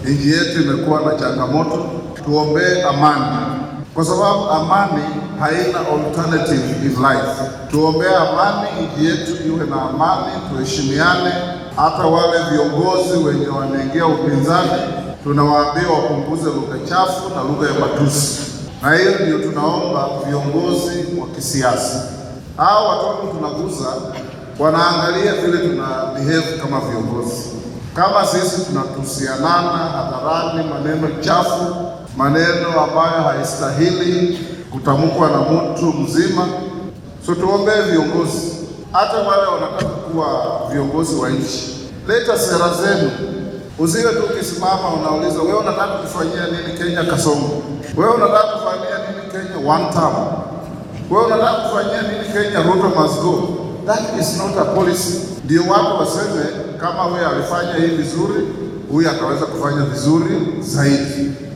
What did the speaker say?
nchi yetu imekuwa na changamoto. Tuombee amani, kwa sababu amani haina alternative in life. Tuombee amani, nchi yetu iwe na amani, tuheshimiane. Hata wale viongozi wenye wanaingia upinzani, tunawaambia wapunguze lugha chafu na lugha ya matusi, na hiyo ndio tunaomba viongozi wa kisiasa. Hao watoto tunaguza wanaangalia vile tuna behave kama viongozi. Kama sisi tunatusianana hadharani, maneno chafu, maneno ambayo haistahili kutamkwa na mtu mzima. So tuombee viongozi, hata wale wanataka kuwa viongozi wa nchi, leta sera zenu. Usiwe tu ukisimama unauliza wewe unataka kufanyia nini Kenya Kasongo, wewe unataka kufanyia nini Kenya one term, wewe unataka kufanyia nini Kenya Ruto must go. That is not a policy. Ndio watu waseme kama wewe alifanya hii vizuri, huyu ataweza kufanya vizuri zaidi.